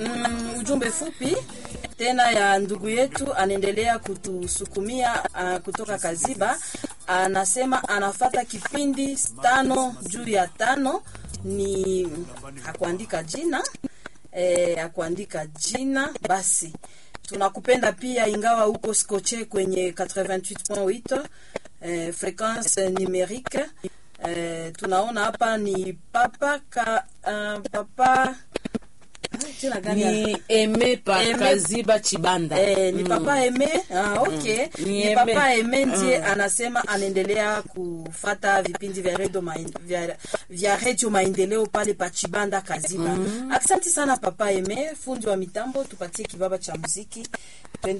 mm, ujumbe fupi tena ya ndugu yetu anaendelea kutusukumia uh, kutoka Kaziba. Anasema anafata kipindi tano juu ya tano, ni hakuandika jina eh, hakuandika jina. Basi tunakupenda pia, ingawa huko skoche kwenye 88.8 eh, frequence numerique eh, tunaona hapa ni papa ka, uh, papa jina gani ya- ni eme pa Aime- kaziba chibanda Eh, ni papa Eme. Ah, okay. Ni Ni, Aime. papa Eme ndiye anasema anaendelea kufata vipindi vya redio maen, vya, vya redio maendeleo pale Pachibanda Kaziba. Asante sana papa Eme, fundi wa mitambo, tupatie kibaba cha muziki. Twende